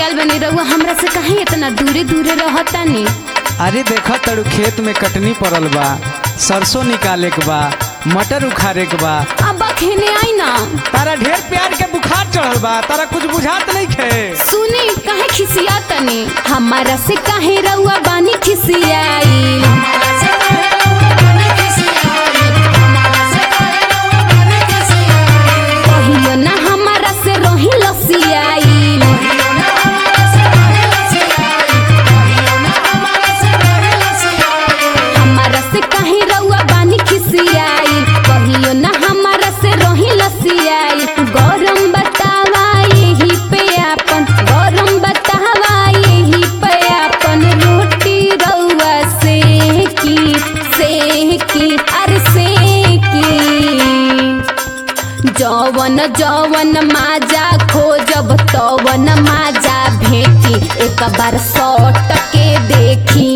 आयल बनी रहुआ हमरा से काहे इतना दूरे दूरे रहतानी अरे देखा तड़ू खेत में कटनी पड़ल बा सरसों निकाले के बा मटर उखाड़े के बा अब खेने आई ना तारा ढेर प्यार के बुखार चढ़ल बा तारा कुछ बुझात नहीं खे सुनी काहे खिसिया तनी हमारा से काहे रहुआ बानी खिसियाई कहियो ना हमारा से रही लसियाई हमारा से काहे रउआ बानी खिसियाई कहियो ना हमारा से रही लसियाई गरम बतावा यही पे आपन गरम बतावा यही पे आपन रोटी रउआ से की से की अरे से की जवन जवन माजा खोजब तवन माजा भेटी एक बार सौट के देखी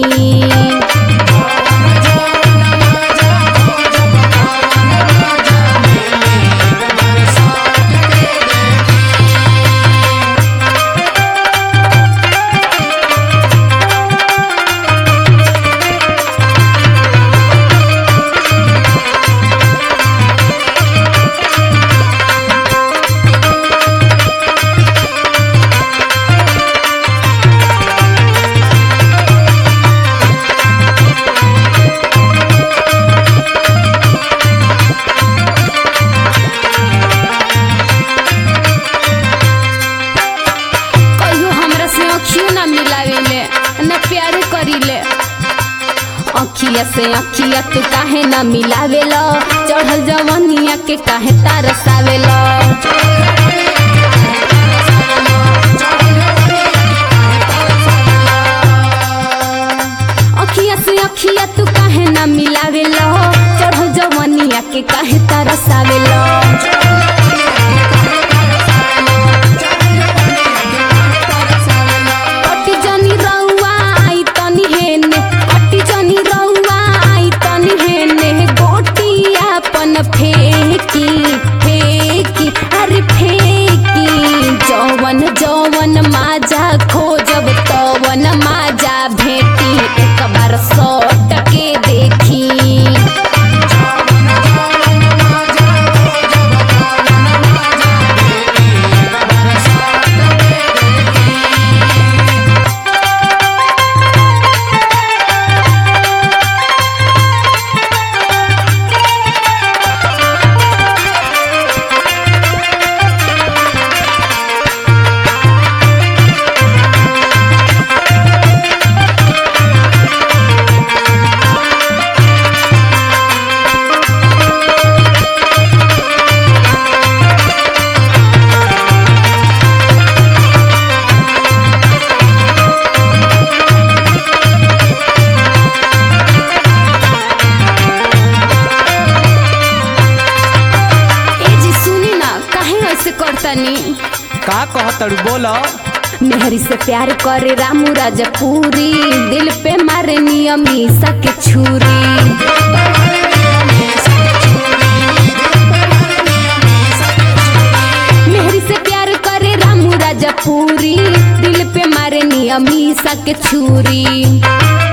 कहियो हमरा से अखियो ना मिलावेले ना प्यार करीले अखिया से अखिया तू काहे ना मिलावेला चढ़ल जवनिया के काहे तारसावेला अखिया से अखिया तू काहे ना मिलावेला चढ़ल जवनिया के काहे तारसावेला अटी जनी रउआ आई तनी हेने अटी जनी रउआ आई तनी हेने गोटी अपन फेंकी फेंकी अरे फेंकी जवन जवन माजा खोजब तवन माजा भेटी एक बार सौट के देखी ए जी सुनी ना काहे ऐसे करतनी का कह तड़ू बोलो मेहरी से प्यार करे रामू राजपूरी दिल पे मारे नियमी सके छुरी मेहरी से प्यार करे रामू राजपूरी दिल पे मारे नियमी सके छुरी